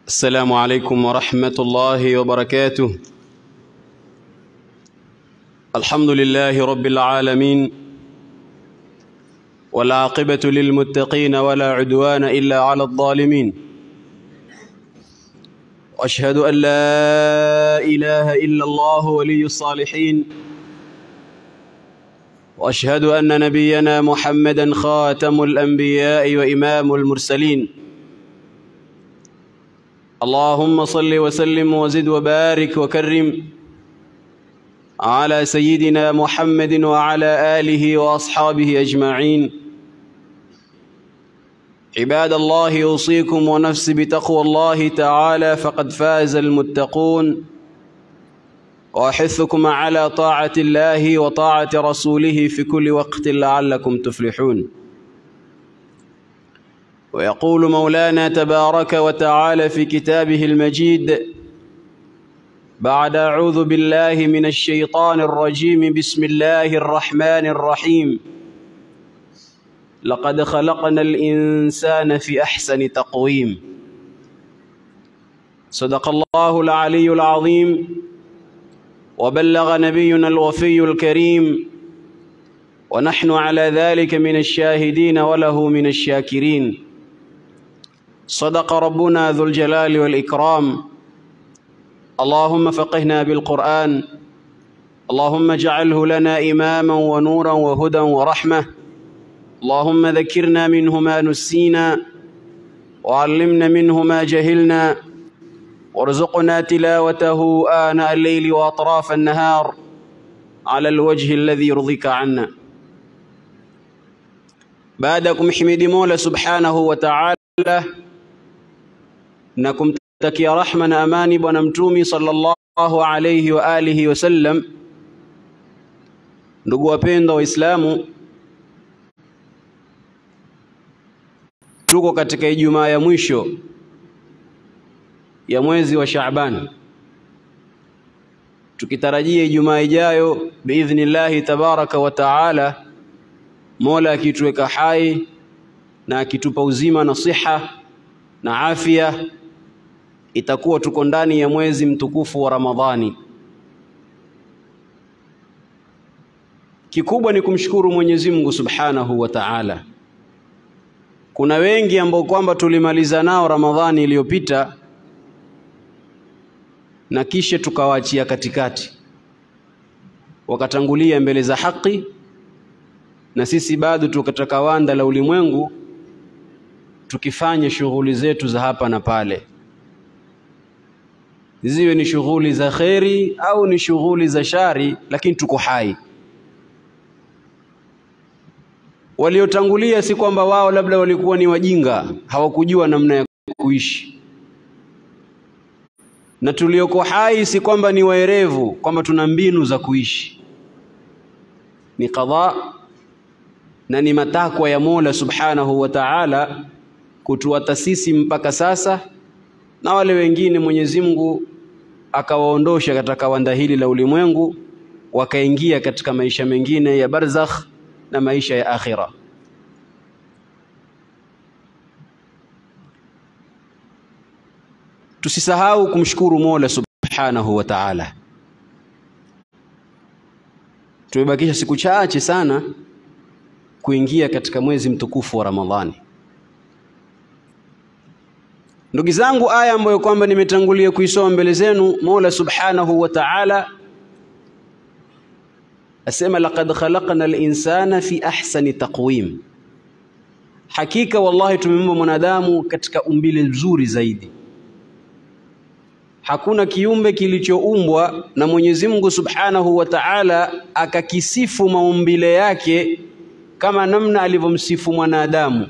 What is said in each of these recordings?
السلام عليكم ورحمة الله وبركاته الحمد لله رب العالمين والعاقبة للمتقين ولا عدوان إلا على الظالمين وأشهد أن لا إله إلا الله ولي الصالحين وأشهد أن نبينا محمدا خاتم الأنبياء وإمام المرسلين اللهم صل وسلم وزد وبارك وكرم على سيدنا محمد وعلى آله وأصحابه أجمعين عباد الله أوصيكم ونفسي بتقوى الله تعالى فقد فاز المتقون وأحثكم على طاعة الله وطاعة رسوله في كل وقت لعلكم تفلحون ويقول مولانا تبارك وتعالى في كتابه المجيد بعد أعوذ بالله من الشيطان الرجيم بسم الله الرحمن الرحيم لقد خلقنا الإنسان في أحسن تقويم صدق الله العلي العظيم وبلغ نبينا الوفي الكريم ونحن على ذلك من الشاهدين وله من الشاكرين صدق ربنا ذو الجلال والإكرام اللهم فقهنا بالقرآن اللهم اجعله لنا إماما ونورا وهدى ورحمة اللهم ذكرنا منه ما نسينا وعلمنا منه ما جهلنا وارزقنا تلاوته آناء الليل وأطراف النهار على الوجه الذي يرضيك عنا بعدكم حميد مولى سبحانه وتعالى na kumtakia rahma na amani bwana mtumi sallallahu alayhi wa alihi wasallam. Ndugu wapendwa Waislamu, tuko katika Ijumaa ya mwisho ya mwezi wa Shaaban, tukitarajia Ijumaa ijayo biidhnillahi tabaraka wa taala, Mola akituweka hai na akitupa uzima na siha na afya itakuwa tuko ndani ya mwezi mtukufu wa Ramadhani. Kikubwa ni kumshukuru Mwenyezi Mungu Subhanahu wa Ta'ala. Kuna wengi ambao kwamba tulimaliza nao Ramadhani iliyopita na kisha tukawaachia katikati, wakatangulia mbele za haki, na sisi bado tukataka wanda la ulimwengu tukifanya shughuli zetu za hapa na pale ziwe ni shughuli za kheri au ni shughuli za shari, lakini tuko hai. Waliotangulia si kwamba wao labda walikuwa ni wajinga, hawakujua namna ya kuishi, na tulioko hai si kwamba ni waerevu, kwamba tuna mbinu za kuishi. Ni qadha na ni matakwa ya Mola Subhanahu wa Ta'ala kutuata sisi mpaka sasa na wale wengine Mwenyezi Mungu akawaondosha katika wanda hili la ulimwengu wakaingia katika maisha mengine ya barzakh na maisha ya akhira. Tusisahau kumshukuru Mola Subhanahu wa Ta'ala. Tumebakisha siku chache sana kuingia katika mwezi mtukufu wa Ramadhani. Ndugu zangu, aya ambayo kwamba nimetangulia kuisoma mbele zenu, Mola Subhanahu wa Ta'ala asema laqad khalaqna al-insana fi ahsani taqwim, hakika wallahi tumeumba mwanadamu katika umbile nzuri zaidi. Hakuna kiumbe kilichoumbwa na Mwenyezi Mungu Subhanahu wa Ta'ala akakisifu maumbile yake kama namna alivyomsifu mwanadamu.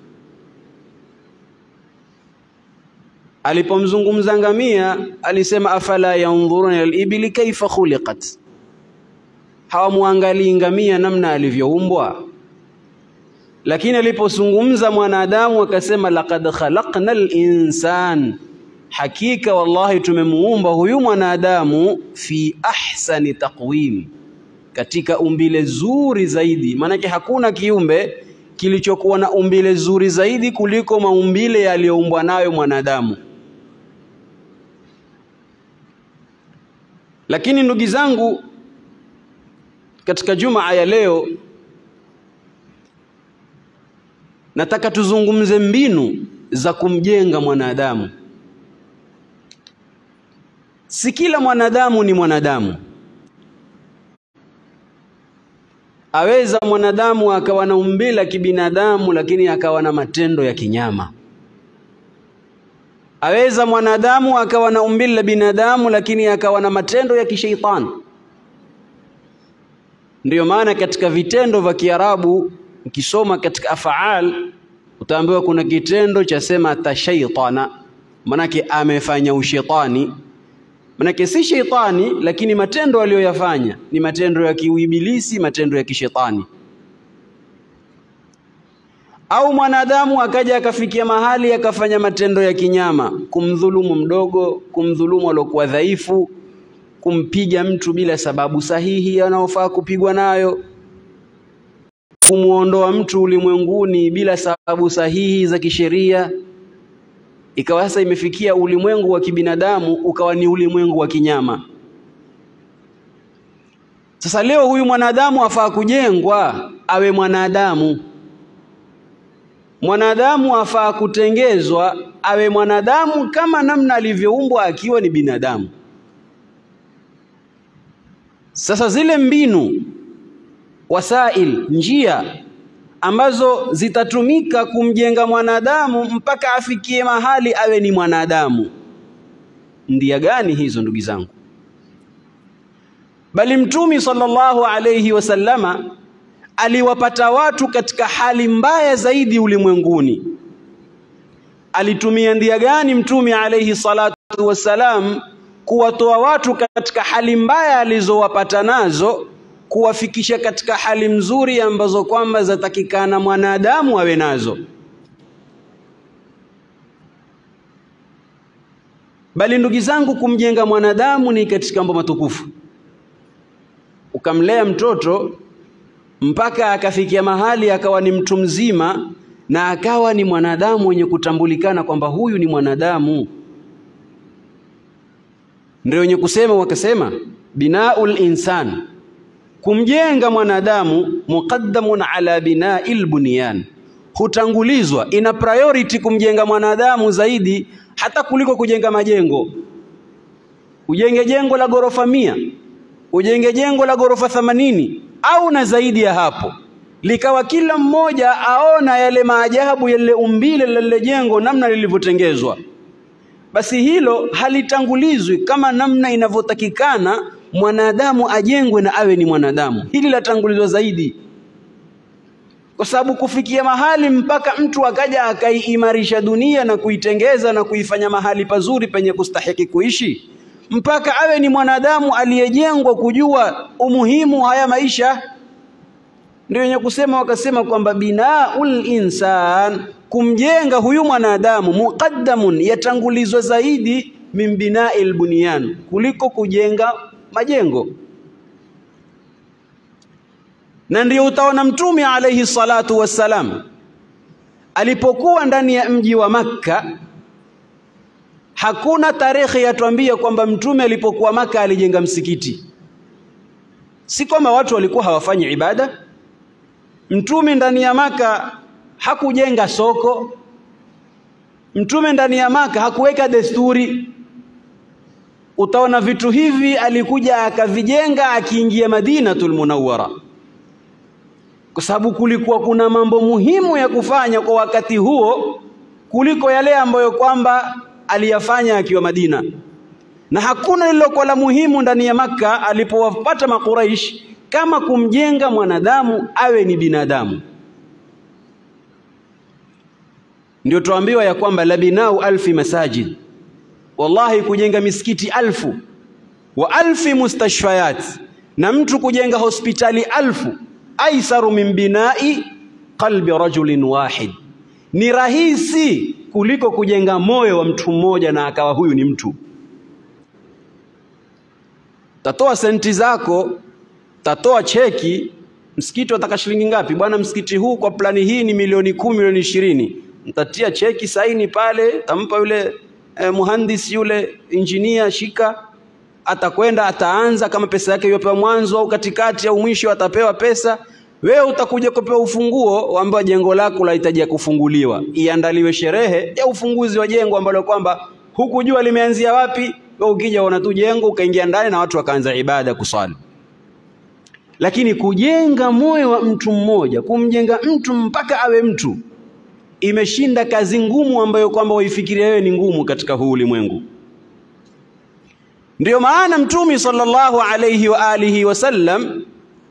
Alipomzungumza ngamia alisema afala yanzuruna al-ibli kaifa khuliqat, hawamwangalii ngamia namna alivyoumbwa. Lakini alipozungumza mwanadamu akasema laqad khalaqna al-insan, hakika wallahi tumemuumba huyu mwanadamu fi ahsani taqwim, katika umbile zuri zaidi. Maanake hakuna kiumbe kilichokuwa na umbile zuri zaidi kuliko maumbile yaliyoumbwa nayo mwanadamu. Lakini ndugu zangu, katika Jumaa ya leo nataka tuzungumze mbinu za kumjenga mwanadamu. Si kila mwanadamu ni mwanadamu. Aweza mwanadamu akawa na umbile la kibinadamu, lakini akawa na matendo ya kinyama. Aweza mwanadamu akawa na umbile la binadamu, lakini akawa na matendo ya kisheitani. Ndiyo maana katika vitendo vya Kiarabu ukisoma katika afaal utaambiwa kuna kitendo cha sema tashaitana, manake amefanya ushetani. Manake si sheitani, lakini matendo aliyoyafanya ni matendo ya kiuibilisi, matendo ya kishetani. Au mwanadamu akaja akafikia mahali akafanya matendo ya kinyama, kumdhulumu mdogo, kumdhulumu aliokuwa dhaifu, kumpiga mtu bila sababu sahihi anaofaa kupigwa nayo, kumwondoa mtu ulimwenguni bila sababu sahihi za kisheria. Ikawa sasa imefikia ulimwengu wa kibinadamu ukawa ni ulimwengu wa kinyama. Sasa leo huyu mwanadamu afaa kujengwa awe mwanadamu. Mwanadamu afaa kutengezwa awe mwanadamu kama namna alivyoumbwa akiwa ni binadamu. Sasa zile mbinu, wasail, njia ambazo zitatumika kumjenga mwanadamu mpaka afikie mahali awe ni mwanadamu, ndia gani hizo ndugu zangu? Bali Mtumi sallallahu alayhi wasallama aliwapata watu katika hali mbaya zaidi ulimwenguni. Alitumia ndia gani Mtume alayhi salatu wassalam kuwatoa watu katika hali mbaya alizowapata nazo kuwafikisha katika hali mzuri ambazo kwamba zatakikana mwanadamu awe nazo. Bali ndugu zangu, kumjenga mwanadamu ni katika mambo matukufu. Ukamlea mtoto mpaka akafikia mahali akawa ni mtu mzima na akawa ni mwanadamu mwenye kutambulikana kwamba huyu ni mwanadamu, ndio wenye kusema wakasema, binaul insan kumjenga mwanadamu muqaddamun ala bina'il bunyan, hutangulizwa, ina priority kumjenga mwanadamu zaidi hata kuliko kujenga majengo. Ujenge jengo la ghorofa mia, ujenge jengo la ghorofa themanini au na zaidi ya hapo, likawa kila mmoja aona yale maajabu yale umbile la lile jengo namna lilivyotengezwa, basi hilo halitangulizwi kama namna inavyotakikana mwanadamu ajengwe na awe ni mwanadamu. Hili latangulizwa zaidi, kwa sababu kufikia mahali mpaka mtu akaja akaiimarisha dunia na kuitengeza na kuifanya mahali pazuri penye kustahiki kuishi, mpaka awe ni mwanadamu aliyejengwa kujua umuhimu haya maisha. Ndio wenye kusema wakasema kwamba binaul insan, kumjenga huyu mwanadamu, muqaddamun, yatangulizwa zaidi min bina'il bunyan, kuliko kujenga majengo. Na ndio utaona Mtume alayhi salatu wassalam alipokuwa ndani ya mji wa Makka, hakuna tarehe yatuambia kwamba Mtume alipokuwa Makka alijenga msikiti. Si kwamba watu walikuwa hawafanyi ibada. Mtume ndani ya Makka hakujenga soko. Mtume ndani ya Makka hakuweka desturi utaona vitu hivi alikuja akavijenga akiingia Madinatul Munawwara, kwa sababu kulikuwa kuna mambo muhimu ya kufanya kwa wakati huo kuliko yale ambayo kwamba aliyafanya akiwa Madina, na hakuna lililokuwa la muhimu ndani ya Makka alipowapata Makuraish kama kumjenga mwanadamu awe ni binadamu. Ndio tuambiwa ya kwamba labinau alfi masajid wallahi kujenga misikiti alfu wa alfi mustashfayat, na mtu kujenga hospitali alfu aisaru min binai qalbi rajulin wahid, ni rahisi kuliko kujenga moyo wa mtu mmoja na akawa huyu ni mtu. Tatoa senti zako, tatoa cheki, msikiti wataka shilingi ngapi bwana? Msikiti huu kwa plani hii ni milioni kumi, milioni ishirini. Mtatia cheki saini pale, tampa yule eh, muhandisi yule injinia, shika atakwenda ataanza, kama pesa yake iyopewa mwanzo au katikati au mwisho, atapewa pesa. Wewe utakuja kupewa ufunguo, waambiwa jengo lako lahitajia kufunguliwa, iandaliwe sherehe ya ufunguzi wa jengo ambalo kwamba hukujua limeanzia wapi. Wewe ukija ona tu jengo ukaingia ndani na watu wakaanza ibada kuswali. Lakini kujenga moyo wa mtu mmoja, kumjenga mtu mpaka awe mtu, imeshinda kazi ngumu ambayo kwamba waifikiria wewe ni ngumu katika huu ulimwengu. Ndiyo maana Mtume sallallahu alayhi wa alihi wasallam,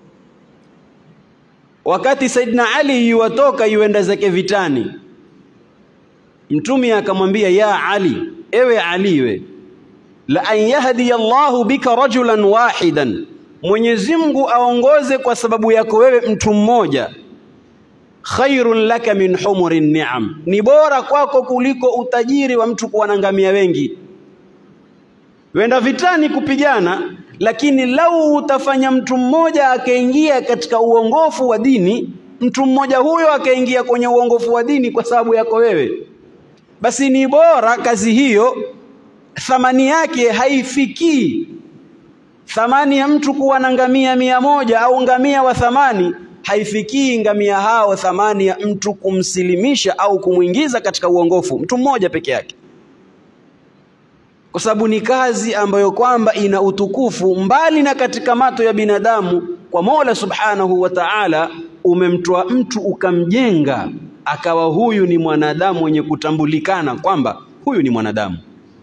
wakati Saidina Ali yuwatoka yuenda zake vitani, Mtume akamwambia ya Ali, ewe Ali, we la an yahdiya Allahu bika rajulan wahidan, Mwenyezi Mungu aongoze kwa sababu yako wewe mtu mmoja, khairun laka min humuri ni'am, ni bora kwako kuliko utajiri wa mtu kuwa na ngamia wengi. Wenda vitani kupigana, lakini lau utafanya mtu mmoja akaingia katika uongofu wa dini, mtu mmoja huyo akaingia kwenye uongofu wa dini kwa sababu yako wewe, basi ni bora kazi hiyo thamani yake haifikii thamani ya mtu kuwa na ngamia mia moja au ngamia wa thamani haifikii ngamia hao thamani ya mtu kumsilimisha au kumwingiza katika uongofu mtu mmoja peke yake, kwa sababu ni kazi ambayo kwamba ina utukufu mbali na katika mato ya binadamu. Kwa Mola Subhanahu wa Ta'ala, umemtoa mtu ukamjenga akawa huyu ni mwanadamu mwenye kutambulikana kwamba huyu ni mwanadamu.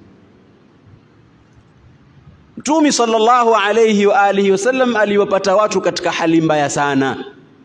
Mtume sallallahu alayhi wa alihi wasallam aliwapata watu katika hali mbaya sana.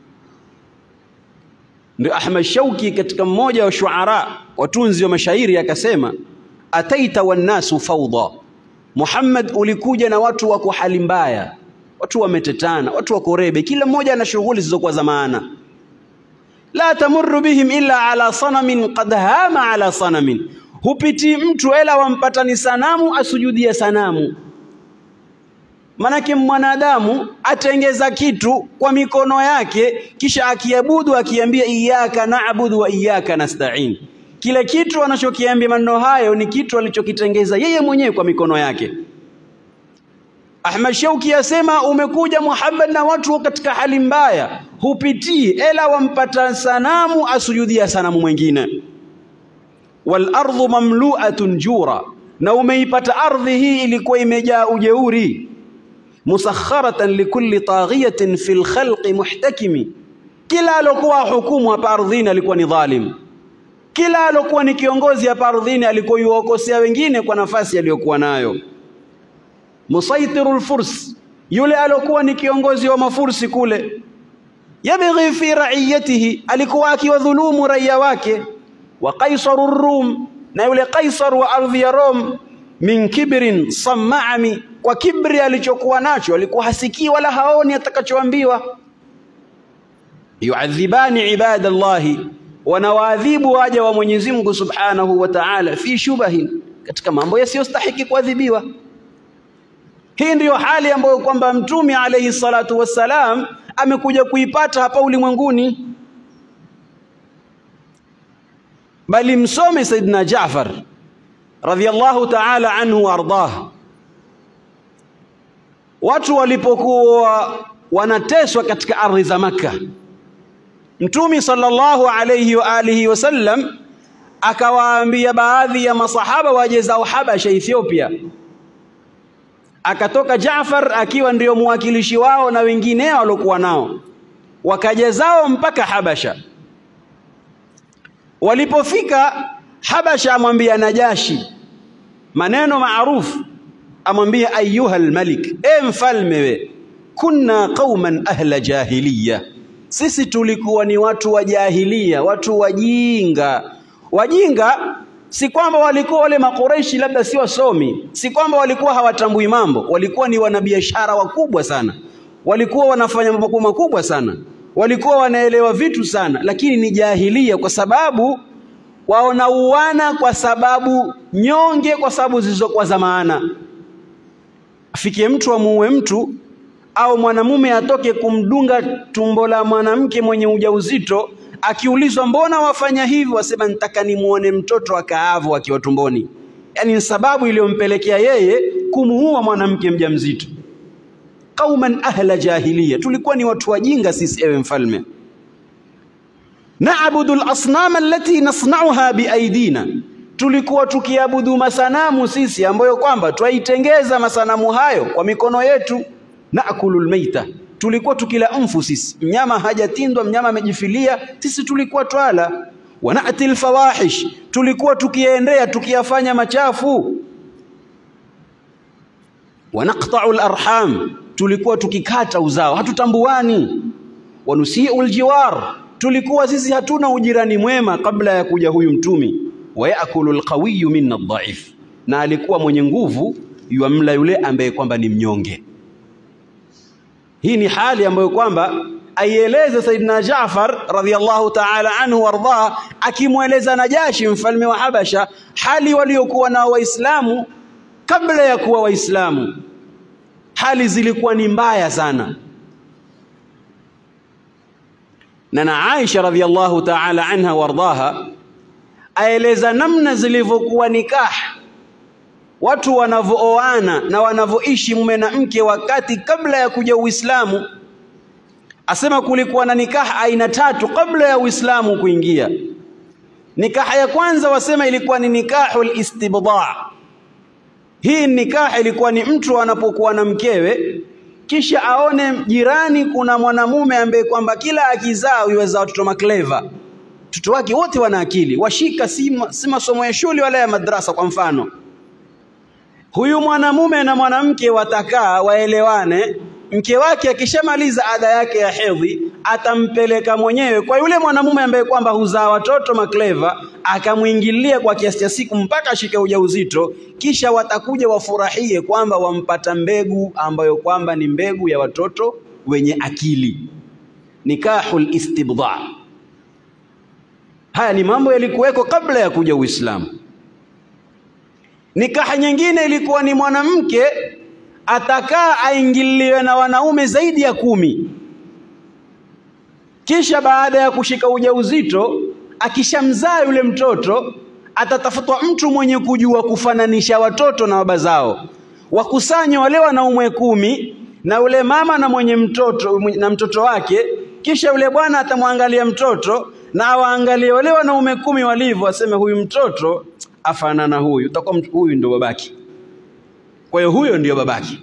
Ndio Ahmad Shauki katika mmoja wa shuara watunzi wa mashairi akasema, ataita wannasu fawda, Muhammad, ulikuja na watu wako hali mbaya, watu wametetana, watu wako rebe, kila mmoja ana shughuli zilizokuwa za maana. La tamurru bihim illa ala sanamin qad hama ala sanamin, hupitii mtu ila wampata ni sanamu asujudia sanamu Manake mwanadamu atengeza kitu kwa mikono yake, kisha akiabudu akiambia iyyaka na'budu wa iyyaka nasta'in. Kile kitu anachokiambia maneno hayo ni kitu alichokitengeza yeye mwenyewe kwa mikono yake. Ahmad Shauki asema, umekuja Muhammad na watu katika hali mbaya, hupitii ela wampata sanamu asujudia sanamu mwingine. Wal ardhu mamlu'atun jura, na umeipata ardhi hii ilikuwa imejaa ujeuri musakharatan likulli taghiyatin fil khalqi muhtakimi, kila alokuwa hukumu hapa ardhini alikuwa ni dhalim, kila alokuwa ni kiongozi hapa ardhini alikuwa yuwakosea wengine kwa nafasi aliyokuwa nayo. Musaitiru lfurs, yule alokuwa ni kiongozi wa mafursi kule, yabghi fi raiyatihi, alikuwa akiwadhulumu raia wake. Wa qaisaru rum, na yule Kaisar wa ardhi ya Rom, min kibrin sammaami kwa kibri alichokuwa nacho alikuwa hasikii wala haoni atakachoambiwa. yuadhibani ibadallahi, wanawaadhibu waja wa Mwenyezi Mungu Subhanahu wa Ta'ala, fi shubahin, katika mambo yasiyostahiki kuadhibiwa. Hii ndiyo hali ambayo kwamba Mtume alayhi salatu wassalam amekuja kuipata hapa ulimwenguni. Bali msome Saidina Jaafar radhiyallahu ta'ala anhu wa ardah watu walipokuwa wanateswa katika ardhi za Makka, Mtume sallallahu alayhi wa alihi wasallam akawaambia baadhi ya masahaba waje zao Habasha, Ethiopia. Akatoka Jaafar akiwa ndio mwakilishi wao na wengineo waliokuwa nao, wakaja zao mpaka Habasha. Walipofika Habasha, amwambia Najashi maneno maarufu amwambia ayuha almalik, e mfalme we, kunna qauman ahla jahiliya, sisi tulikuwa ni watu wa jahilia, watu wajinga. Wajinga si kwamba walikuwa wale makureishi labda si wasomi, si kwamba walikuwa hawatambui mambo, walikuwa ni wanabiashara wakubwa sana, walikuwa wanafanya mambo makubwa sana, walikuwa wanaelewa vitu sana, lakini ni jahilia kwa sababu waonauana, kwa sababu nyonge, kwa sababu zilizokuwa za maana afikie mtu amuue mtu au mwanamume atoke kumdunga tumbo la mwanamke mwenye ujauzito, akiulizwa mbona wafanya hivi, wasema nitaka nimuone mtoto akaavu akiwa tumboni. Yaani ni sababu iliyompelekea yeye kumuua mwanamke mjamzito. Qauman ahla jahiliya, tulikuwa ni watu wajinga sisi, ewe mfalme. Naabudu al-asnama allati nasna'uha biaidina, tulikuwa tukiabudu masanamu sisi ambayo kwamba twaitengeza masanamu hayo kwa mikono yetu. Naakulu lmeita, tulikuwa tukila mfu sisi, mnyama hajatindwa, mnyama amejifilia, sisi tulikuwa twala. Wanati lfawahish, tulikuwa tukiendea tukiyafanya machafu. Wanaqta'u larham, tulikuwa tukikata uzao, hatutambuani. Wanusiu ljiwar, tulikuwa sisi hatuna ujirani mwema kabla ya kuja huyu mtumi wayakulu alqawiyu minna dhaif, na alikuwa mwenye nguvu yuamla yule ambaye kwamba ni mnyonge. Hii ni hali ambayo kwamba aieleza Saidina Jaafar radhiyallahu ta'ala anhu wardah, akimweleza Najashi mfalme wa Habasha hali waliokuwa nao Waislamu kabla ya kuwa Waislamu. Hali zilikuwa ni mbaya sana, na na Aisha radhiyallahu ta'ala anha wardaha aeleza namna zilivyokuwa nikah, watu wanavyooana na wanavyoishi mume na mke wakati kabla ya kuja Uislamu. Asema kulikuwa na nikah aina tatu kabla ya Uislamu kuingia. Nikaha ya kwanza wasema ilikuwa ni nikahul istibda. Hii nikah ilikuwa ni mtu anapokuwa na mkewe kisha aone jirani kuna mwanamume ambaye kwamba kila akizaa yuweza watoto makleva watoto wake wote wana akili, washika si, si masomo ya shule wala ya madrasa. Kwa mfano, huyu mwanamume na mwanamke watakaa waelewane. Mke wake akishamaliza ada yake ya hedhi atampeleka mwenyewe kwa yule mwanamume ambaye kwamba huzaa watoto makleva, akamwingilia kwa kiasi cha siku mpaka ashike ujauzito, kisha watakuja wafurahie kwamba wampata mbegu ambayo kwamba ni mbegu ya watoto wenye akili. Nikahul istibda. Haya ni mambo yalikuweko kabla ya kuja Uislamu. Nikaha nyingine ilikuwa ni mwanamke atakaa aingiliwe na wanaume zaidi ya kumi, kisha baada ya kushika ujauzito, akishamzaa yule mtoto, atatafutwa mtu mwenye kujua kufananisha watoto na baba zao, wakusanywe wale wanaume kumi na yule mama na mwenye mtoto na mtoto wake, kisha yule bwana atamwangalia mtoto na awaangalie wale wanaume kumi walivyo, aseme huyu mtoto afanana huyu, utakuwa huyu ndio babaki. Kwa hiyo huyo ndio babaki.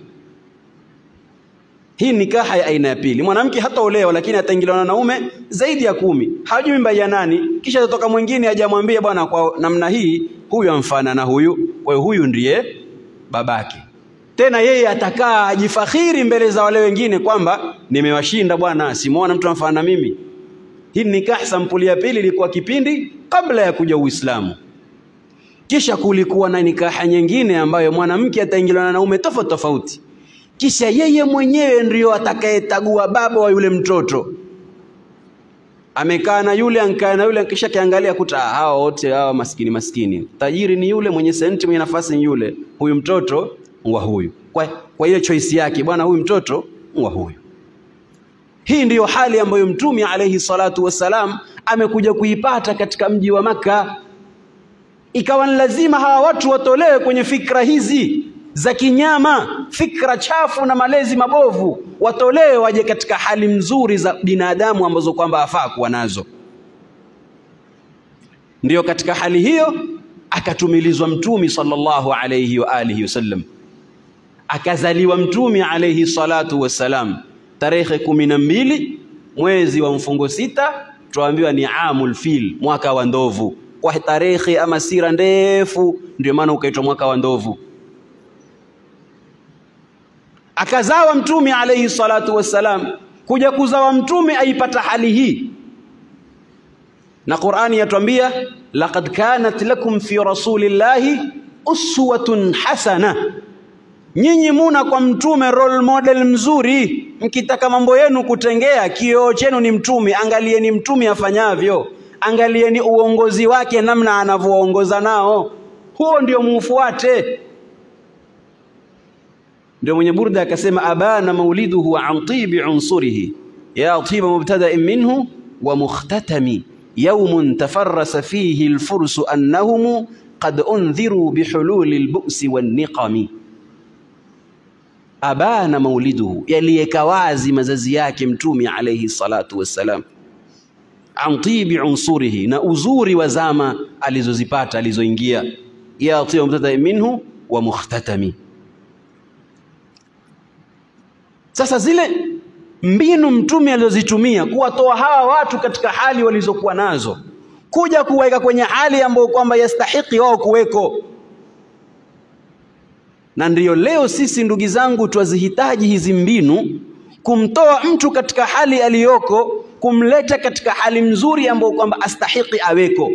Hii nikaha ya aina ya pili. Mwanamke hataolewa, lakini ataingiliwa na wanaume zaidi ya kumi, hajui mimba ya nani, kisha atatoka mwingine ajamwambia bwana, kwa namna hii huyu amfana na huyu, kwa hiyo huyu ndiye babake. Tena yeye atakaa ajifakhiri mbele za wale wengine kwamba nimewashinda bwana, simuona mtu amfana na mimi. Hii nikah sampuli ya pili ilikuwa kipindi kabla ya kuja Uislamu. Kisha kulikuwa na nikaha nyingine ambayo mwanamke ataingiliwa na wanaume tofauti tofauti, kisha yeye mwenyewe ndiyo atakayetagua baba wa yule mtoto. Amekaa na yule ankaa na yule, kisha kiangalia kuta hawa wote hawa maskini maskini, tajiri ni yule, mwenye senti mwenye nafasi ni yule, huyu mtoto wa huyu. Kwa, kwa hiyo choice yake bwana, huyu mtoto wa huyu. Hii ndiyo hali ambayo Mtume alayhi salatu wassalam amekuja kuipata katika mji wa Makka. Ikawa ni lazima hawa watu watolewe kwenye fikra hizi za kinyama, fikra chafu na malezi mabovu, watolewe waje katika hali nzuri za binadamu ambazo kwamba afaa kuwa nazo. Ndiyo katika hali hiyo akatumilizwa Mtume sallallahu alayhi wa alihi wasallam, akazaliwa Mtume alayhi salatu wassalam tarehe kumi na mbili mwezi wa mfungo sita, tuambiwa ni amul fil, mwaka wa ndovu. Kwa tarehe ama sira ndefu, ndio maana ukaitwa mwaka wa ndovu. Akazawa Mtume alayhi salatu wassalam. Kuja kuzawa Mtume aipata hali hii, na Qur'ani yatwambia laqad kanat lakum fi rasulillahi uswatun hasana Nyinyi muna kwa mtume role model mzuri. Mkitaka mambo yenu kutengea, kioo chenu ni mtume. Angalieni mtume afanyavyo, angalieni uongozi wake, namna anavyoongoza nao, huo ndio muufuate. Ndio mwenye Burda akasema, abana mauliduhu an tibi unsurihi ya tiba mubtada'in minhu wa mukhtatami yawmun tafarrasa fihi alfursu annahum qad undhiru bihululi albu'si wan niqami abana mauliduhu, yaliyeka wazi mazazi yake Mtume alayhi salatu wassalam, an tibi unsurihi, na uzuri wa zama alizozipata alizoingia, ya tiba mubtada minhu wa mukhtatami. Sasa zile mbinu Mtume alizozitumia kuwatoa hawa watu katika hali walizokuwa nazo kuja kuweka kwenye hali ambayo kwamba yastahiki wao kuweko na ndiyo leo sisi ndugu zangu twazihitaji hizi mbinu kumtoa mtu katika hali aliyoko kumleta katika hali mzuri ambayo kwamba astahiki aweko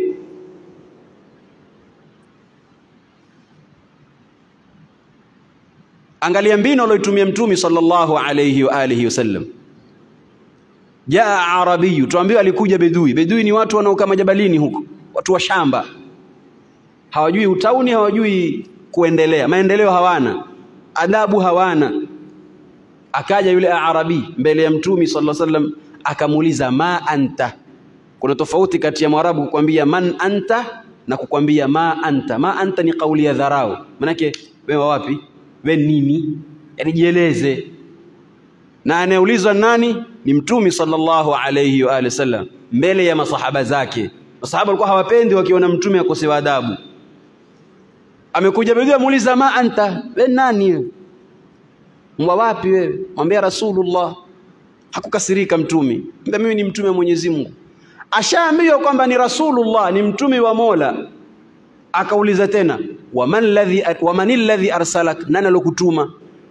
angalia mbinu aliyoitumia mtume sallallahu alayhi wa alihi wasallam jaa arabiyu tuambiwa alikuja bedui bedui ni watu wanaokaa majabalini huko watu wa shamba hawajui utauni hawajui kuendelea maendeleo hawana adabu hawana akaja yule arabi mbele ya mtume sallallahu alaihi wasallam akamuuliza ma anta kuna tofauti kati ya mwarabu kukwambia man anta na kukwambia ma anta ma anta ni kauli ya dharau manake wewe wapi we nini yani jieleze na anayeulizwa nani ni mtume sallallahu alayhi wa alihi wasallam mbele ya masahaba zake masahaba walikuwa hawapendi wakiona mtume akosewa adabu amekuja bedui amuuliza ma anta we nani wewe mwa wapi wewe mwambia rasulullah hakukasirika mtume mbona mimi ni mtume wa Mwenyezi Mungu ashaambiwa kwamba ni rasulullah ni mtume wa Mola akauliza tena waman ladhi waman alladhi arsalak nani alokutuma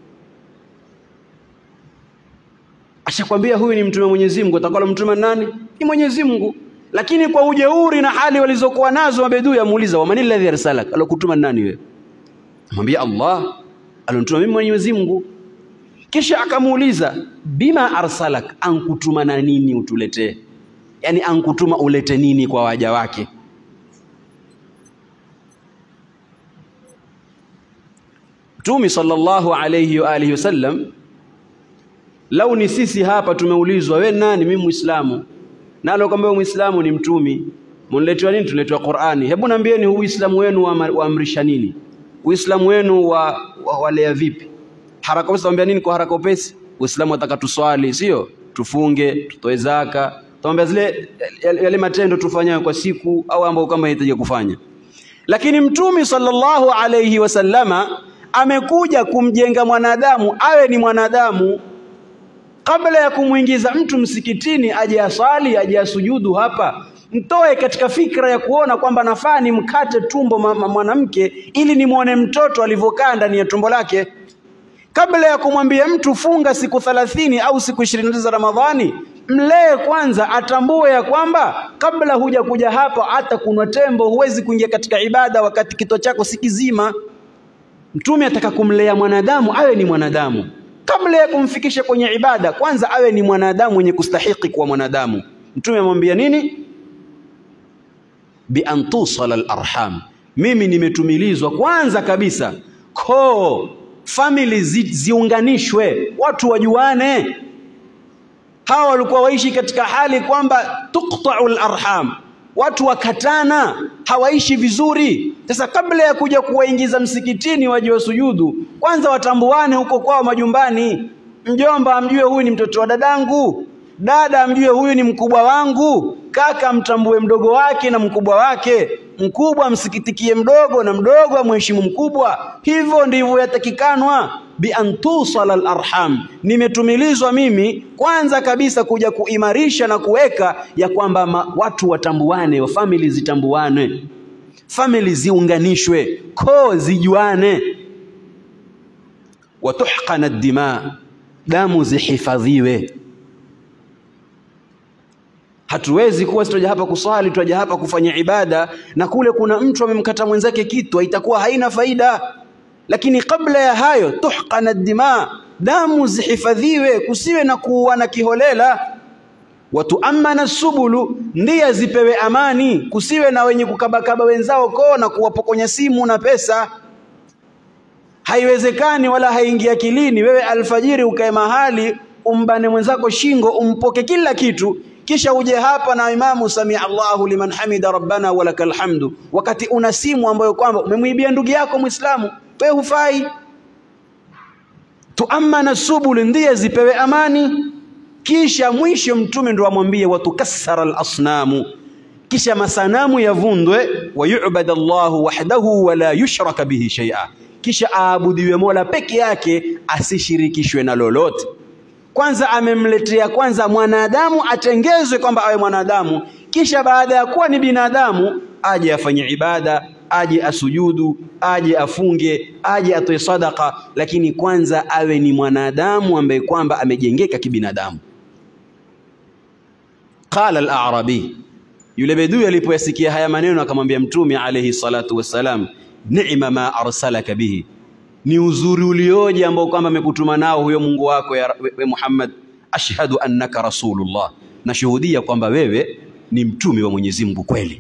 ashakwambia huyu ni mtume wa Mwenyezi Mungu atakalo mtume nani ni Mwenyezi Mungu lakini kwa ujeuri na hali walizokuwa nazo mabedui amuuliza waman alladhi arsalak alokutuma nani wewe mwambia Allah alonituma mimi Mwenyezi Mungu kisha akamuuliza bima arsalak ankutuma na nini utuletee yani ankutuma ulete nini kwa waja wake Mtume sallallahu alayhi wa alihi wasallam lau ni sisi hapa tumeulizwa we nani mimi muislamu nalo kwamba muislamu ni mtumi mniletewa nini tuletewa Qur'ani hebu naambieni huu uislamu wenu waamrisha nini uislamu wenu wa, wa walea vipi haraka upesi tuambia nini kwa haraka upesi uislamu wataka tuswali sio tufunge tutoe zaka tuambia zile yale matendo tufanyayo kwa siku au ambao kama inahitaji kufanya lakini mtume sallallahu alayhi wasallama amekuja kumjenga mwanadamu awe ni mwanadamu kabla ya kumwingiza mtu msikitini aje asali aje asujudu hapa mtoe katika fikra ya kuona kwamba nafaa ni mkate tumbo mwanamke ili nimwone mtoto alivyokaa ndani ya tumbo lake kabla ya kumwambia mtu funga siku thalathini au siku ishirini za Ramadhani mlee kwanza atambue ya kwamba kabla huja kuja hapa hata kunwa tembo huwezi kuingia katika ibada wakati kito chako si kizima mtume ataka kumlea mwanadamu awe ni mwanadamu kabla ya kumfikisha kwenye ibada kwanza awe ni mwanadamu mwenye kustahiki kuwa mwanadamu mtume amwambia nini bi an tusala al-arham mimi nimetumilizwa kwanza kabisa koo family zi, ziunganishwe watu wajuane hawa walikuwa waishi katika hali kwamba tuqta'u al-arham watu wakatana hawaishi vizuri sasa kabla ya kuja kuwaingiza msikitini waje wasujudu kwanza watambuane huko kwao majumbani mjomba amjue huyu ni mtoto wa dadangu dada amjue huyu ni mkubwa wangu kaka mtambue mdogo wake na mkubwa wake mkubwa msikitikie mdogo na mdogo amheshimu mkubwa hivyo ndivyo yatakikanwa bi antusala alarham nimetumilizwa mimi kwanza kabisa kuja kuimarisha na kuweka ya kwamba watu watambuane wa family zitambuane family ziunganishwe koo zijuane watuhqana dima damu zihifadhiwe hatuwezi kuwa tutaja hapa kuswali tutaja hapa kufanya ibada na kule kuna mtu amemkata mwenzake kitu itakuwa haina faida lakini kabla ya hayo tuhqana dima damu zihifadhiwe kusiwe na kuuana kiholela watuamana subulu ndia zipewe amani kusiwe na wenye kukabakaba wenzao koo na kuwapokonya simu na pesa haiwezekani wala haingia akilini wewe alfajiri ukae mahali umbane mwenzako shingo umpoke kila kitu kisha uje hapa na imamu samia Allahu liman hamida rabbana walakal hamdu wakati una simu ambayo kwamba umemwibia ndugu yako muislamu wewe hufai tuamana subul, ndiye zipewe amani. Kisha mwisho mtume ndo amwambie watukassara alasnamu, kisha masanamu yavundwe, wayubad Allahu wahdahu wala yushraka bihi shay'a, kisha aabudiwe Mola peke yake asishirikishwe na lolote. Kwanza amemletea kwanza mwanadamu atengezwe kwamba awe mwanadamu, kisha baada ya kuwa ni binadamu aje afanye ibada, aje asujudu, aje afunge, aje atoe sadaka, lakini kwanza awe ni mwanadamu ambaye kwamba amejengeka kibinadamu. Qala al-A'rabi, yule bedui alipoyasikia haya maneno akamwambia Mtume alayhi salatu wassalam, ni'ma ma arsalaka bihi, ni uzuri ulioje ambao kwamba amekutuma nao huyo Mungu wako ya we Muhammad. Ashhadu annaka rasulullah, nashuhudia kwamba wewe ni mtume wa Mwenyezi Mungu kweli.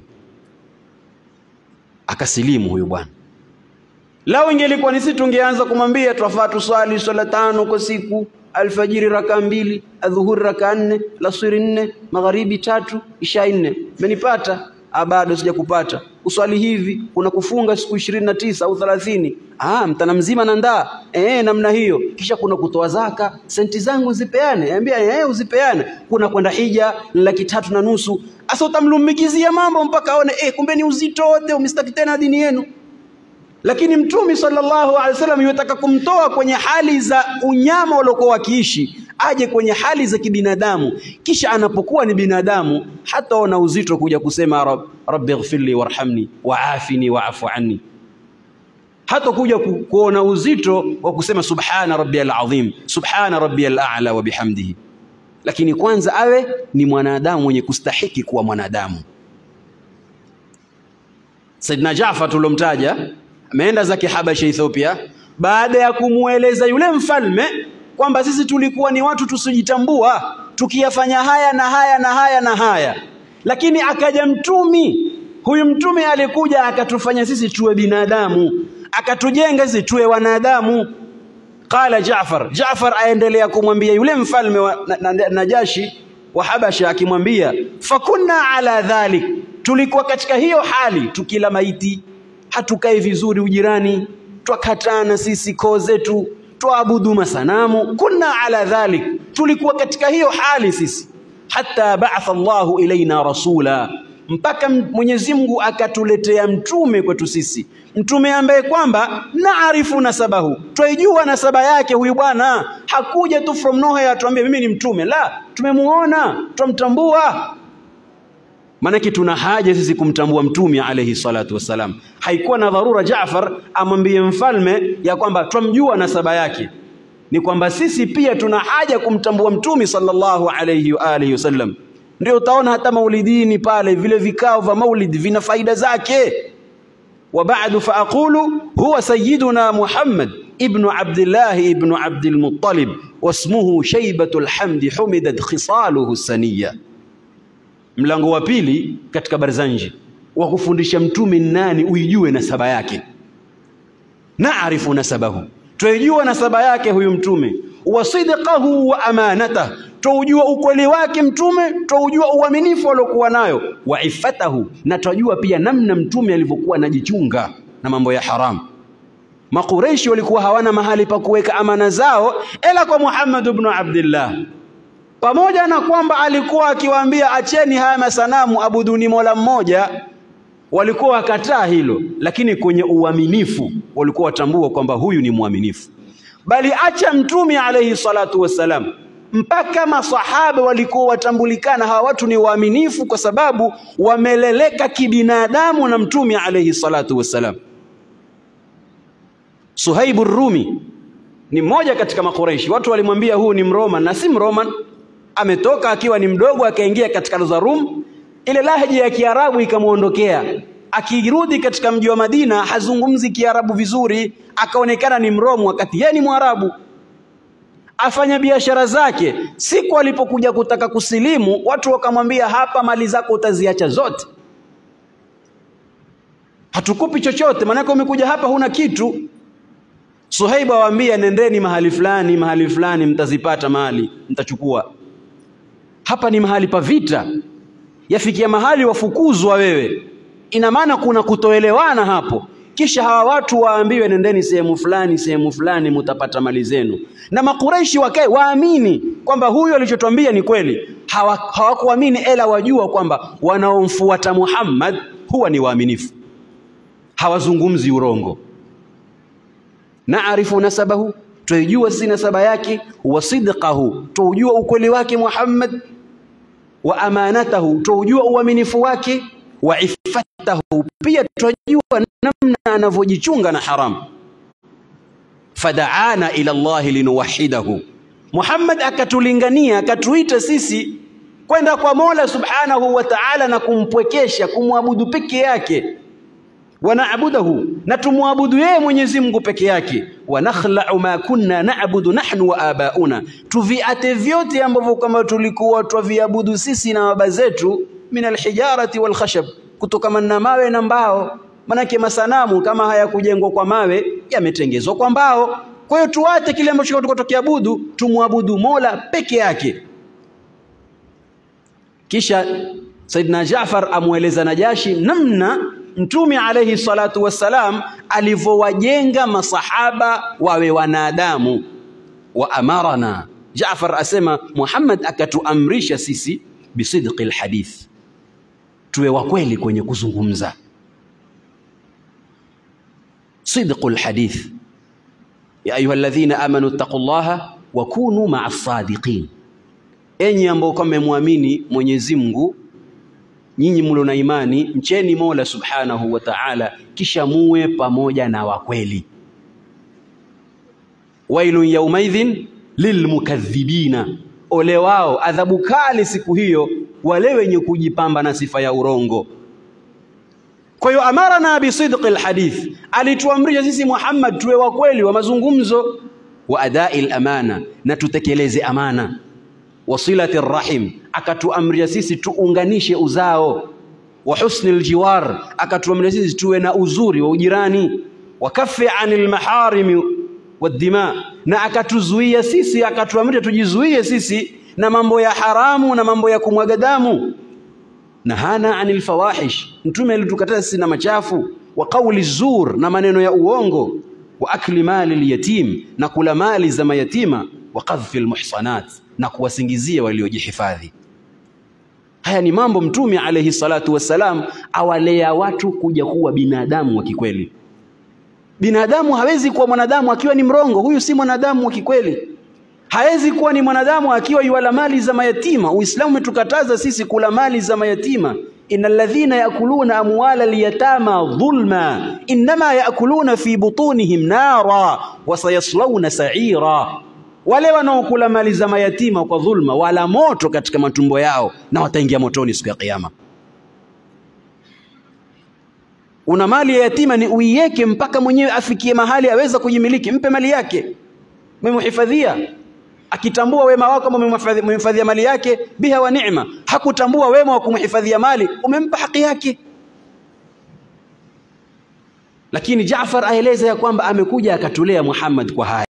Akasilimu huyu bwana. Lao ingelikuwa ni sisi tungeanza kumwambia twafaa tuswali swala tano kwa siku, alfajiri raka mbili, adhuhuri raka nne, lasiri nne, magharibi tatu, isha nne. Umenipata? Bado sijakupata. Uswali hivi, kuna kufunga siku ishirini na tisa au thelathini. Ah, mtana mzima na ndaa eh, namna hiyo. Kisha kuna kutoa zaka, senti zangu zipeane, ambia eh, uzipeane. Kuna kwenda hija laki tatu na nusu. Asa utamlumikizia mambo mpaka aone eh, kumbe ni uzito wote, umistaki tena dini yenu. Lakini Mtume sallallahu alaihi wasallam yutaka kumtoa kwenye hali za unyama waliokuwa wakiishi aje kwenye hali za kibinadamu, kisha anapokuwa ni binadamu hataona uzito kuja kusema rab, rabbi ighfirli warhamni waafini waafu anni, hata kuja ku, kuona uzito wa kusema subhana rabbiyal azim, subhana rabbiyal a'la wa bihamdihi. Lakini kwanza awe ni mwanadamu mwenye kustahiki kuwa mwanadamu. Saidina Jaafar tulomtaja ameenda zake Habasha, Ethiopia, baada ya kumweleza yule mfalme kwamba sisi tulikuwa ni watu tusijitambua, tukiyafanya haya na haya na haya na haya, lakini akaja mtumi. Huyu mtume alikuja akatufanya sisi tuwe binadamu, akatujenga sisi tuwe wanadamu. Qala Jaafar, Jaafar aendelea kumwambia yule mfalme wa na, na, Najashi wa Habasha, akimwambia fakunna ala dhalik, tulikuwa katika hiyo hali, tukila maiti, hatukai vizuri ujirani, twakatana sisi koo zetu tuabudu masanamu, kunna ala dhalik, tulikuwa katika hiyo hali sisi. Hatta ba'atha Allahu ilaina rasula, mpaka Mwenyezi Mungu akatuletea mtume kwetu sisi, mtume ambaye kwamba naarifu nasabahu, twaijua nasaba yake. Huyu bwana hakuja tu from nowhere atuambie mimi ni mtume, la, tumemuona, twamtambua. Maanake tuna haja sisi kumtambua mtume alayhi salatu wassalam. Haikuwa na dharura Jaafar amwambie mfalme ya kwamba twamjua nasaba yake, ni kwamba sisi pia tuna haja kumtambua mtume sallallahu alayhi wa alihi wasallam. Ndio utaona hata maulidini pale vile vikao vya maulid vina faida zake. wa ba'du fa aqulu huwa sayyiduna Muhammad ibnu Abdillah ibnu Abdil Muttalib wasmuhu Shaybatul Hamdi humidat khisaluhu saniya Mlango wa pili katika Barzanji wa kufundisha mtume nani, uijue nasaba yake. Naarifu nasabahu, twaijua nasaba yake huyu mtume. Wa sidqahu wa amanatah, twaujua ukweli wake mtume, twaujua uaminifu aliokuwa nayo. Wa iffatahu, na twajua pia namna mtume alivyokuwa anajichunga na mambo ya haramu. Makureishi walikuwa hawana mahali pa kuweka amana zao ila kwa Muhammad ibn Abdullah pamoja na kwamba alikuwa akiwaambia acheni haya masanamu, abuduni mola mmoja, walikuwa wakataa hilo, lakini kwenye uaminifu walikuwa watambua kwamba huyu ni mwaminifu. Bali acha mtume alayhi salatu wassalam, mpaka masahaba walikuwa watambulikana hawa watu ni waaminifu, kwa sababu wameleleka kibinadamu na mtume alayhi salatu wassalam. Suhaibu Rumi ni mmoja katika Makureishi. Watu walimwambia huu ni Mroman na si Mroman ametoka akiwa ni mdogo akaingia katika za Rum, ile lahja ya Kiarabu ikamwondokea. Akirudi katika mji wa Madina hazungumzi Kiarabu vizuri, akaonekana ni Mromu wakati yeye ni Mwarabu. Afanya biashara zake. Siku alipokuja kutaka kusilimu, watu wakamwambia, hapa mali zako utaziacha zote, hatukupi chochote, maanake umekuja hapa huna kitu. Suhaibu awaambia, nendeni mahali fulani mahali fulani, mtazipata mali, mtachukua hapa ni mahali pa vita, yafikia mahali wafukuzwa wewe. Ina maana kuna kutoelewana hapo. kisha hawa watu waambiwe nendeni sehemu fulani sehemu fulani mutapata mali zenu na makureishi wakae waamini kwamba huyu alichotwambia ni kweli Hawa- hawakuamini ela wajua kwamba wanaomfuata Muhammad huwa ni waaminifu hawazungumzi urongo naarifu nasabahu twaijua si nasaba yake wa sidqahu twaujua ukweli wake Muhammad wa amanatahu twaujua uaminifu wake wa iffatahu pia twajua namna anavyojichunga na haramu fadaana ila Allahi linuwahidahu Muhammad akatulingania akatuita sisi kwenda kwa Mola subhanahu wa ta'ala na kumpwekesha kumwabudu peke yake wanaabudahu na tumwabudu yeye Mwenyezi Mungu peke yake wa nakhla'u ma kunna na'budu nahnu wa abauna tuviate vyote ambavyo kama tulikuwa twaviabudu sisi na baba zetu min alhijarati wal khashab kutokana na mawe na mbao manake masanamu kama hayakujengwa kwa mawe yametengezwa kwa mbao kwa hiyo tuate kile ambacho tulikuwa tukiabudu tumwabudu Mola peke yake kisha Saidina Jaafar amweleza Najashi namna Mtume alayhi salatu wassalam alivyowajenga masahaba wawe wanadamu wa amarana Jaafar asema Muhammad akatuamrisha sisi bisidqi alhadith tuwe wa kweli kwenye kuzungumza sidqu alhadith ya ayuha alladhina amanu taqullaha wa kunu ma'a sadiqin enyi ambao kama mmemwamini Mwenyezi Mungu nyinyi mlo na imani mcheni Mola Subhanahu wa Ta'ala kisha muwe pamoja na wakweli wailun yaumaidhin lilmukadhibina ole wao adhabu kali siku hiyo wale wenye kujipamba na sifa ya urongo kwa hiyo amarana bisidqi alhadith alituamrisha sisi Muhammad tuwe wa kweli wa mazungumzo wa adai al-amana na tutekeleze amana wasilati rahim akatuamria sisi tuunganishe uzao wa husni aljiwar akatuamria sisi tuwe na uzuri wa ujirani wa kafi anil maharimi wadima na akatuzuia sisi akatuamria tujizuie sisi na mambo ya haramu na mambo ya kumwaga damu nahana anil fawahish mtume alitukataza sisi na machafu wa qawli zur na maneno ya uongo wa akli mali alyatim na kula mali za mayatima wa qadhfi almuhsanat na kuwasingizia waliojihifadhi haya ni mambo mtume alayhi salatu wassalam awalea watu kuja kuwa binadamu wa kikweli binadamu hawezi kuwa mwanadamu akiwa ni mrongo huyu si mwanadamu wa kikweli hawezi kuwa ni mwanadamu akiwa yuala mali za mayatima uislamu umetukataza sisi kula mali za mayatima innal ladhina yakuluna amwala alyatama dhulma inma yakuluna fi butunihim nara wa sayaslawna sa'ira wale wanaokula mali za mayatima kwa dhulma wala moto katika matumbo yao na wataingia motoni siku ya kiyama una mali ya yatima ni uiweke mpaka mwenyewe afikie mahali aweza kujimiliki mpe mali yake umemhifadhia akitambua wema wako kama umemhifadhia mali yake biha wa neema hakutambua wema wa kumhifadhia mali umempa haki yake lakini Jaafar aeleza ya kwamba amekuja akatulea Muhammad kwa haya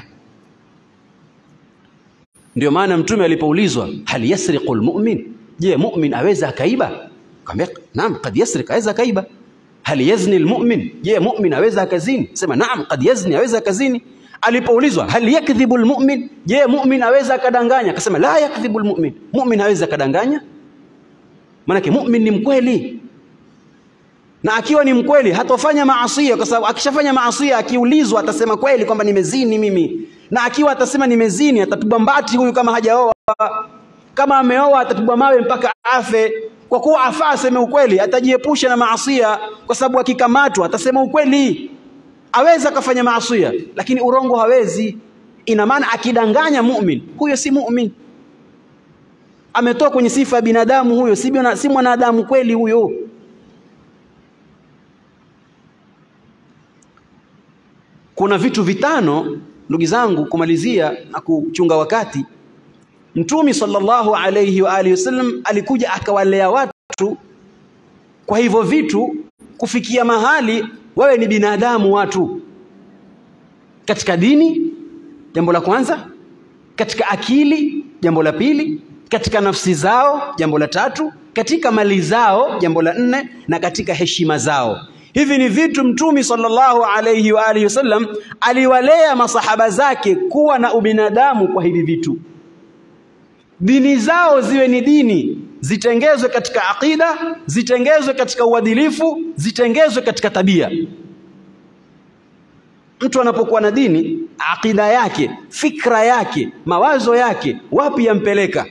ndio maana mtume alipoulizwa hal yasriqu almu'min je mu'min aweza akaiba akamwambia naam kad yasriq aweza akaiba hal yazni almu'min je mu'min aweza akazini sema naam kad yazni aweza akazini alipoulizwa hal yakdhibu almu'min je mu'min aweza akadanganya akasema la yakdhibu almu'min mu'min aweza akadanganya maana mu'min ni mkweli na akiwa ni mkweli hatofanya maasia kwa sababu akishafanya maasia akiulizwa atasema kweli kwamba nimezini mimi na akiwa atasema nimezini atapigwa mbati huyu kama hajaoa kama ameoa atapigwa mawe mpaka afe kwa kuwa afaa aseme ukweli atajiepusha na maasia kwa sababu akikamatwa atasema ukweli aweza akafanya maasia lakini urongo hawezi ina maana akidanganya mu'min huyo si mu'min ametoka kwenye sifa ya binadamu huyo si, si mwanadamu kweli huyo kuna vitu vitano ndugu zangu kumalizia na kuchunga wakati mtumi sallallahu alayhi wa alihi wasallam alikuja akawalea watu kwa hivyo vitu kufikia mahali wawe ni binadamu watu katika dini jambo la kwanza katika akili jambo la pili katika nafsi zao jambo la tatu katika mali zao jambo la nne na katika heshima zao Hivi ni vitu Mtume sallallahu alayhi wa alihi wasallam aliwalea masahaba zake kuwa na ubinadamu kwa hivi vitu. Dini zao ziwe ni dini, zitengezwe katika aqida, zitengezwe katika uadilifu, zitengezwe katika tabia. Mtu anapokuwa na dini, aqida yake, fikra yake, mawazo yake, wapi yampeleka?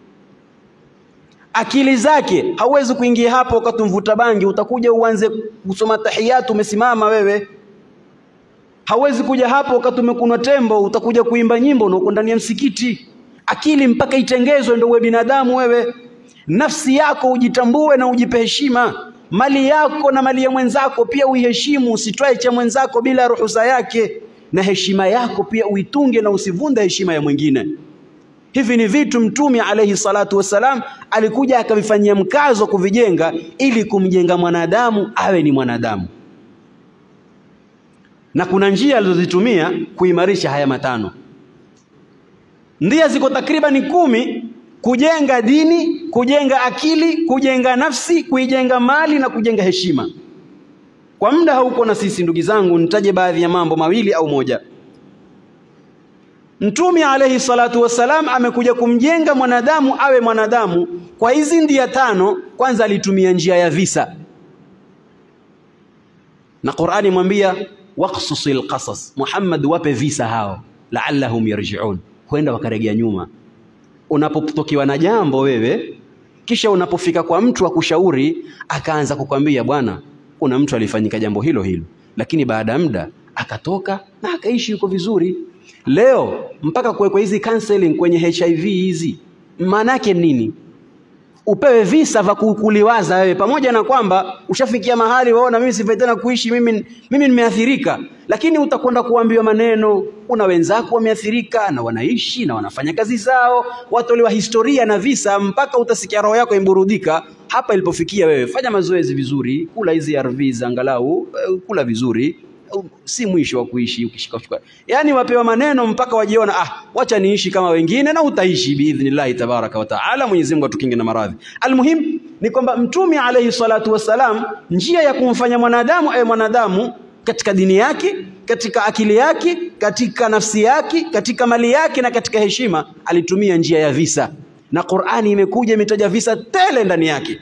akili zake hauwezi kuingia hapo wakati mvuta bangi utakuja uanze kusoma tahiyatu umesimama wewe hauwezi kuja hapo wakati umekunwa tembo utakuja kuimba nyimbo na uko ndani ya msikiti akili mpaka itengezwe ndio uwe binadamu wewe nafsi yako ujitambue na ujipe heshima mali yako na mali ya mwenzako pia uiheshimu usitwae cha mwenzako bila ruhusa yake na heshima yako pia uitunge na usivunde heshima ya mwingine Hivi ni vitu Mtume alayhi salatu wassalam alikuja akavifanyia mkazo kuvijenga ili kumjenga mwanadamu awe ni mwanadamu, na kuna njia alizozitumia kuimarisha haya matano. Ndia ziko takribani kumi: kujenga dini, kujenga akili, kujenga nafsi, kuijenga mali na kujenga heshima. Kwa muda hauko na sisi, ndugu zangu, nitaje baadhi ya mambo mawili au moja. Mtume alayhi salatu wassalam amekuja kumjenga mwanadamu awe mwanadamu kwa hizi ndia tano. Kwanza alitumia njia ya visa, na Qur'ani mwambia waqsusil qasas, Muhammad, wape visa hao, la'allahum yarji'un, huenda wakaregea nyuma. Unapotokiwa na jambo wewe, kisha unapofika kwa mtu akushauri, akaanza kukwambia bwana, kuna mtu alifanyika jambo hilo hilo, lakini baada ya muda akatoka na akaishi yuko vizuri. Leo mpaka kuwekwa hizi counseling kwenye HIV hizi, maana yake nini? Upewe visa vya kukuliwaza wewe, pamoja na kwamba ushafikia mahali waona, mimi sifai tena kuishi, mimi mimi nimeathirika, lakini utakwenda kuambiwa maneno. Kuna wenzako wameathirika na wanaishi na wanafanya kazi zao, watolewa historia na visa, mpaka utasikia roho yako imburudika. Hapa ilipofikia wewe, fanya mazoezi vizuri, kula hizi ARVs angalau, kula vizuri si mwisho wa kuishi ukishika chukua. Yaani wapewa maneno mpaka wajiona, ah, wacha niishi kama wengine, na utaishi biidhnillahi tabaraka wa taala. Mwenyezi Mungu atukinge na maradhi. Almuhim ni kwamba Mtume alayhi salatu wassalam, njia ya kumfanya mwanadamu awe mwanadamu katika dini yake, katika akili yake, katika nafsi yake, katika mali yake na katika heshima, alitumia njia ya visa, na Qur'ani imekuja imetaja visa tele ndani yake.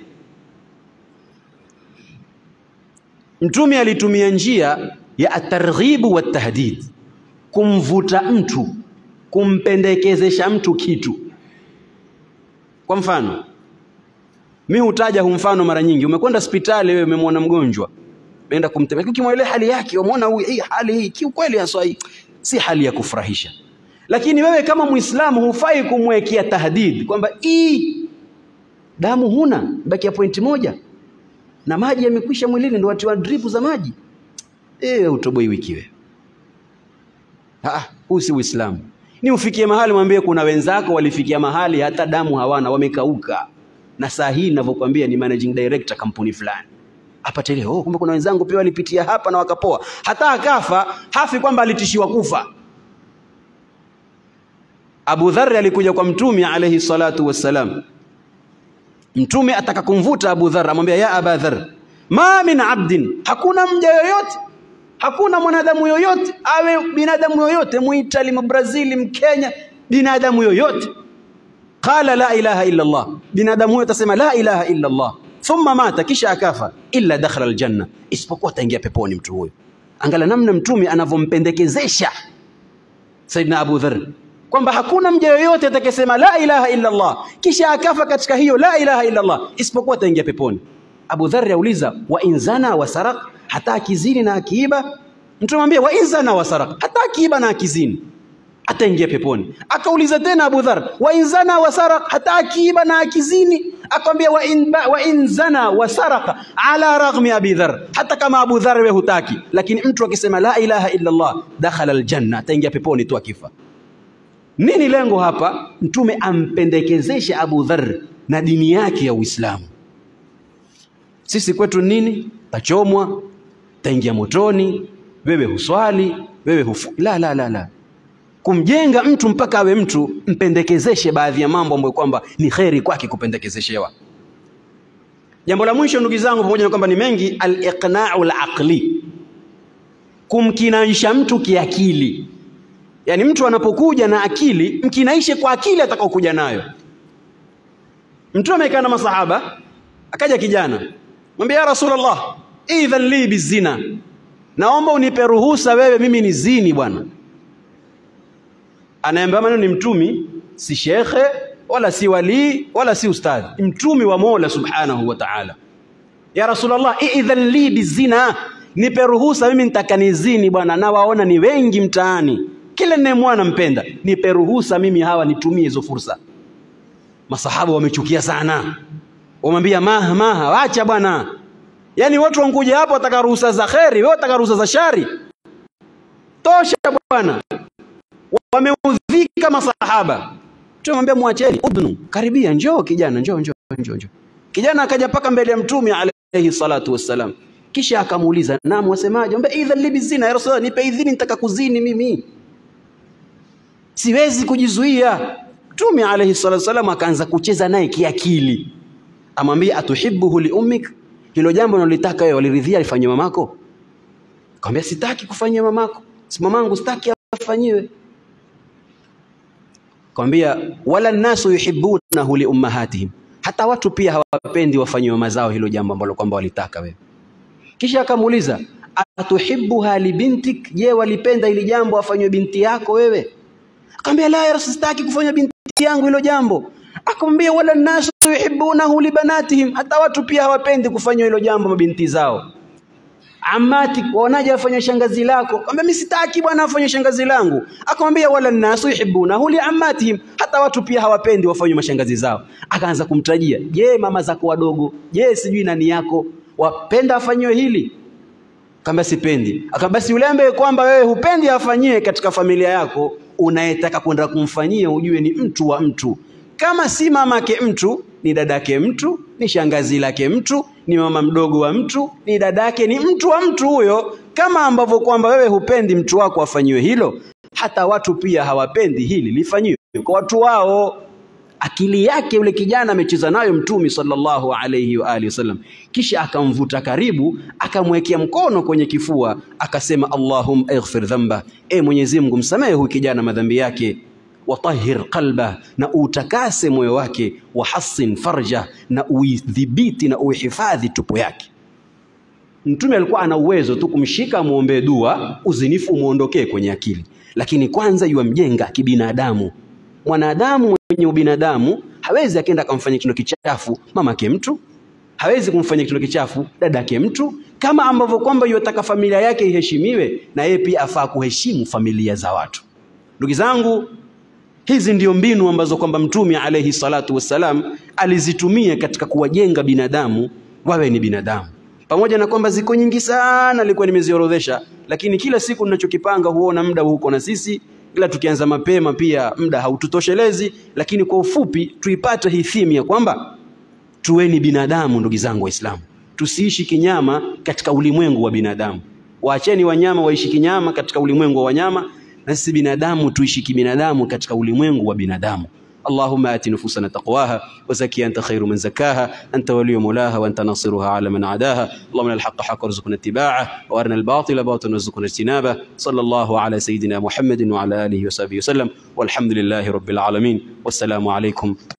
Mtume alitumia njia ya atarghibu wa tahdid, kumvuta mtu, kumpendekezesha mtu kitu. Kwa mfano, mi hutaja hu mfano mara nyingi. Umekwenda hospitali wewe, umemwona mgonjwa, umeenda kumtembelea, ukimwelea hali yake, umeona huyu, hii hali hii kiukweli haswa hii si hali ya kufurahisha, lakini wewe kama Muislamu hufai kumwekea tahdid kwamba hii damu huna, baki ya pointi moja na maji yamekwisha mwilini, ndio watiwa drip za maji Eh, utoboi wiki wewe. Ah, huu si Uislamu. Ni ufikie mahali mwambie kuna wenzako walifikia mahali hata damu hawana, wamekauka. Na saa hii ninavyokuambia ni managing director kampuni fulani. Apate ile, oh, kumbe kuna wenzangu pia walipitia hapa na wakapoa. Hata akafa, hafi kwamba alitishiwa kufa. Abu Dharr alikuja kwa Mtume alayhi salatu wassalam. Mtume ataka kumvuta Abu Dharr, amwambia ya Aba Dharr, ma min abdin, hakuna mja yoyote hakuna mwanadamu yoyote awe binadamu yoyote muitali mbrazili mkenya binadamu yoyote qala la ilaha illa Allah binadamu huyo atasema la ilaha illa Allah thumma mata kisha akafa illa dakhala aljanna isipokuwa ataingia peponi mtu huyo angala namna mtume anavyompendekezesha Saidina Abu Dharr kwamba hakuna mja yoyote atakayesema la ilaha illa Allah kisha akafa katika hiyo la ilaha illa Allah isipokuwa ataingia peponi Abu Dharr auliza wa inzana wa saraq hata akizini na akiiba mtu mwambie wa inzana wa saraq hata akiiba na akizini ataingia peponi akauliza tena Abu Dhar wa inzana wa saraq hata akiiba na akizini akamwambia wa in wa inzana wa saraq ala raghmi Abi Dhar hata kama Abu Dhar wewe hutaki lakini mtu akisema la ilaha illa Allah dakhala aljanna ataingia peponi tu akifa nini lengo hapa mtume ampendekezeshe Abu Dhar na dini yake ya Uislamu sisi kwetu nini tachomwa taingia motoni wewe huswali wewe hufu la la la la kumjenga mtu mpaka awe mtu mpendekezeshe baadhi ya mambo ambayo kwamba ni kheri kwake kupendekezeshewa Jambo la mwisho ndugu zangu, pamoja na kwamba ni mengi, al-iqna'u al-aqli, kumkinaisha mtu kiakili. Yaani mtu anapokuja na akili, mkinaishe kwa akili atakaokuja nayo. Mtu amekaa na masahaba, akaja kijana, mwambie ya Rasulullah, idhan li bizina, naomba unipe ruhusa wewe, mimi ni zini bwana. Anayeambia maneno ni mtumi, si shekhe wala si walii wala si ustadhi, mtumi wa Mola subhanahu wa ta'ala. Ya Rasulullah, idhan li bizina, nipe ruhusa mimi nitaka nizini bwana, na waona ni wengi mtaani, kila ninayemwona nampenda, nipe ruhusa mimi hawa nitumie hizo fursa. Masahaba wamechukia sana, wamwambia maha maha, wacha bwana. Yaani watu wankuja hapo wataka ruhusa za kheri, wewe wataka ruhusa za shari. Tosha bwana, wameudhika masahaba. Tumwambia mwacheni, udhnu, karibia, njoo kijana, njoo njoo njoo njoo. Kijana akaja mpaka mbele ya Mtume alayhi salatu wassalam, kisha akamuuliza, naam, wasemaje? Ambe idhan li bizina, ya Rasulullah, nipe idhini, nitaka kuzini mimi, siwezi kujizuia. Mtume alayhi salatu wassalam akaanza kucheza naye kiakili, amwambia atuhibbuhu li ummik, hilo jambo unalotaka wewe waliridhia lifanywe mamako? Akamwambia sitaki kufanyia mamako, si mamangu, sitaki afanyiwe Kwambia wala nasu yuhibbunahu li ummahatihim, hata watu pia hawapendi wafanyiwe mazao hilo jambo ambalo kwamba walitaka wewe. Kisha akamuuliza atuhibbuha li bintik, je, walipenda hili jambo afanywe binti yako wewe? Akamwambia la ya Rasul, sitaki kufanya binti yangu hilo jambo. Akamwambia wala nasu yuhibbunahu li banatihim, hata watu pia hawapendi kufanywa hilo jambo mabinti zao. Amati, waonaje afanye shangazi lako? Akamwambia mimi sitaki bwana afanye shangazi langu. Akamwambia wala nasu yuhibbunahu li ammatihim, hata watu pia hawapendi wafanye mashangazi zao. Akaanza kumtajia, je, mama zako wadogo, je, sijui nani yako wapenda afanyiwe hili? Akamwambia sipendi. Akamwambia basi yule ambaye kwamba wewe hupendi afanyiwe katika familia yako, unayetaka kwenda kumfanyia ujue ni mtu wa mtu. Kama si mamake mtu, ni dadake mtu, ni shangazi lake mtu, ni mama mdogo wa mtu, ni dadake, ni mtu wa mtu huyo. Kama ambavyo kwamba wewe hupendi mtu wako afanyiwe hilo, hata watu pia hawapendi hili lifanyiwe kwa watu wao. Akili yake yule kijana amecheza nayo Mtume sallallahu alayhi wa alihi wasallam, kisha akamvuta karibu, akamwekea mkono kwenye kifua, akasema Allahumma ighfir dhamba, e Mwenyezi Mungu msamehe huyu kijana madhambi yake watahhir qalba, na utakase moyo wake, wahassin farja, na uidhibiti na uihifadhi tupo yake. Mtume alikuwa ana uwezo tu kumshika amwombee dua, uzinifu umuondokee kwenye akili, lakini kwanza yuamjenga kibinadamu. Mwanadamu mwenye ubinadamu hawezi akaenda akamfanyia kitendo kichafu mamake mtu, hawezi kumfanyia kitendo kichafu dadake mtu, kama ambavyo kwamba yotaka familia yake iheshimiwe, na yeye pia afaa kuheshimu familia za watu. Ndugu zangu, Hizi ndio mbinu ambazo kwamba Mtume alayhi salatu wassalam alizitumia katika kuwajenga binadamu wawe ni binadamu, pamoja na kwamba ziko nyingi sana, nilikuwa nimeziorodhesha, lakini kila siku ninachokipanga huona muda huko na sisi, ila tukianza mapema pia muda haututoshelezi. Lakini kwa ufupi tuipate hii theme ya kwamba tuweni binadamu, ndugu zangu Waislamu, tusiishi kinyama katika ulimwengu wa binadamu. Waacheni wanyama waishi kinyama katika ulimwengu wa wanyama na sisi binadamu tuishi kibinadamu katika ulimwengu wa binadamu. Allahumma ati nufusana taqwaha wa zaki anta khairu man zakaha anta waliyu mulaha wa anta nasiruha ala man adaha Allahumma alhaqqa haqqa warzuqna ittiba'ah wa arina albatila batilan warzuqna ijtinabah sallallahu ala sayidina Muhammadin wa ala alihi wa sahbihi wa sallam walhamdulillahi rabbil alamin wassalamu alaykum